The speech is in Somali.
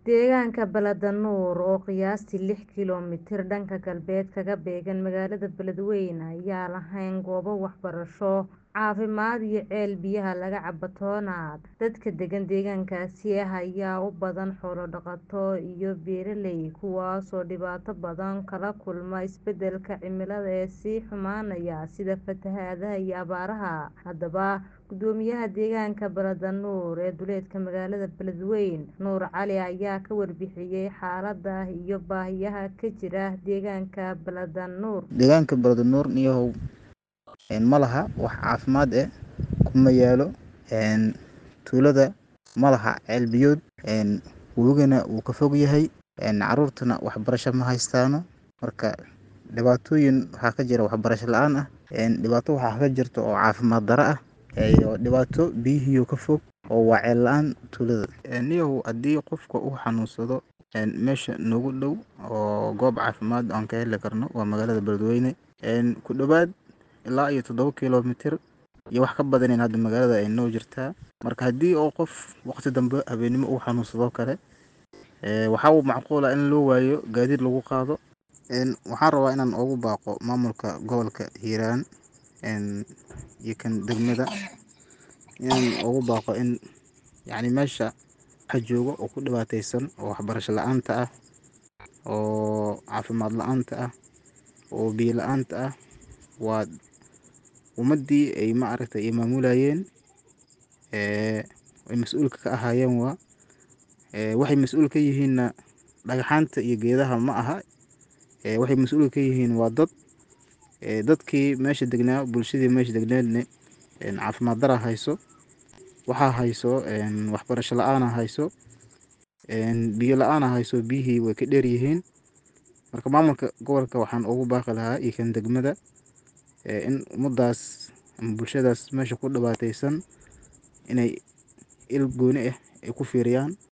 Deegaanka Balladanuur, oo qiyaastii lix kiiloomitir dhanka galbeed kaga beegan magaalada Beledweyne, ayaan lahayn goobo waxbarasho, caafimaad iyo ceel biyaha laga cabo toona. Dadka degan deegaankaasi ayaa u badan xoolo dhaqato iyo beeraley, kuwaasoo dhibaato badan kala kulma isbeddelka cimilada ee sii xumaanaya sida fatahaadaha iyo abaaraha. Haddaba, Guddoomiyaha deegaanka Balladanuur ee duleedka magaalada Beledweyne, Nuur Cali ayaa ka warbixiyay xaaladda iyo baahiyaha ka jira deegaanka Balladanuur. Deegaanka Balladanuur niyahow ma laha wax caafimaad eh kuma yaalo tuulada ma laha ceel biyood webigana wuu ka fog yahay caruurtana waxbarasho ma haystaano marka dhibaatooyin waxaa ka jira waxbarasho la-aan ah dhibaato waxaa ka jirto oo caafimaad darro ah iyo dhibaato biyihii oo ka fog oo waa ceel la-aan tuulada niyahow haddii qofka uu xanuunsado meesha noogu dhow oo goob caafimaad aan ka heli karno waa magaalada Beledweyne ku dhowaad ilaa iyo toddoba kiiloomitir iyo wax ka badan in hadda magaalada ay noo jirtaa marka haddii oo qof waqti dambe habeenimo uu xanuunsado kale waxaa uu macquul ah in loo waayo gaadiid lagu qaado waxaan rabaa inaan ugu baaqo maamulka gobolka Hiiraan iyo kan degmada inaan ugu baaqo in yacni meesha waxa joogo oo ku dhibaataysan oo waxbarasho la-aanta ah oo caafimaad la-aanta ah oo biyo la-aanta ah waa ummadii ay ma aragtay ay maamulayeen ay mas-uulka ka ahaayeen waa waxay mas-uul ka yihiinna dhagxaanta iyo geedaha ma aha waxay mas-uul ka yihiin waa dad dadkii meesha degnaa bulshadii meesha degneedna caafimaad dara hayso waxaa hayso waxbarasho la-aana hayso biyo la-aana hayso biyihii way ka dheer yihiin marka maamulka gobolka waxaan ugu baaqi lahaa iyo kan degmada in ummadaas ama bulshadaas meesha ku dhibaataysan inay il gooni ah ay ku fiiriyaan